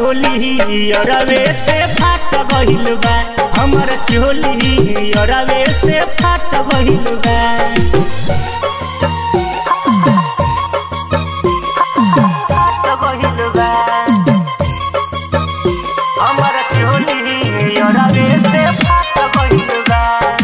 चोली अरवे से फाट गइल बा हमर चोली अरवे से फाट गइल बा फाट गइल बा हमर चोली अरवे से फाट गइल बा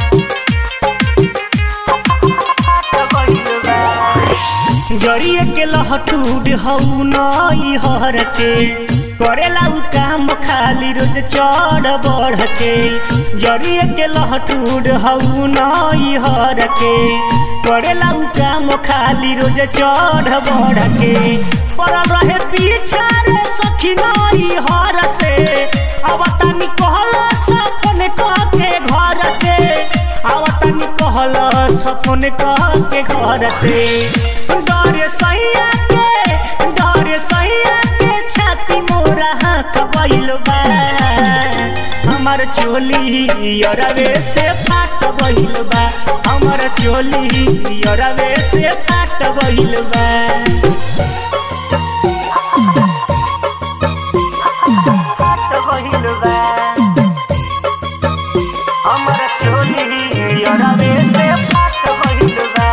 फाट गइल बा जरिए के लहटूड हऊ नई हर के करेला उ काम खाली रोज चढ़ बढ़ के जरिए के लहटूड हऊ नई हर के करेला उ काम खाली रोज चढ़ बढ़ के पड़ल रहे पीछा रे सखी नई हर से अब तनी कहला सपन के घर से अब तनी कहला सपन के घर से डरे सैया के डरे सैया के छाती मोरा हाथ गइल बा हमर चोली अरवे से फाट गइल बा हमर चोली अरवे से फाट गइल बा फाट गइल बा हमर चोली अरवे से फाट गइल बा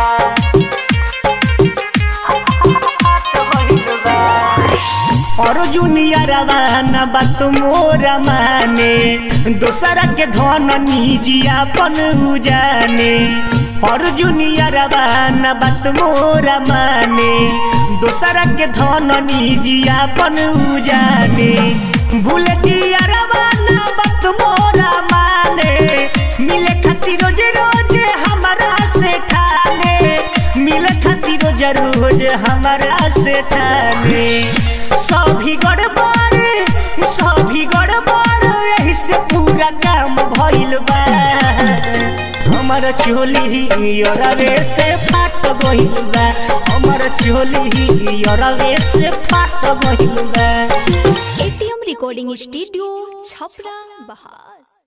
अर्जुनिया रवाना बात मोरा माने दोसरा के धन निजियापन उजाने अर्जुनिया रवाना बात मोरा माने दोसरा के धन निजियापन उजाने भूल दिया रवाना बात मोरा माने मिले खातिर रोज रोज हमारा से ठाने मिले खातिर रोज रोज हमारा से ठाने सभी गड़बड़ सभी गड़बड़ यही से पूरा काम भइल बा हमर चोली अरवे से फाट गइल बा हमर चोली अरवे से फाट गइल बा एटीएम रिकॉर्डिंग स्टूडियो छपरा बहार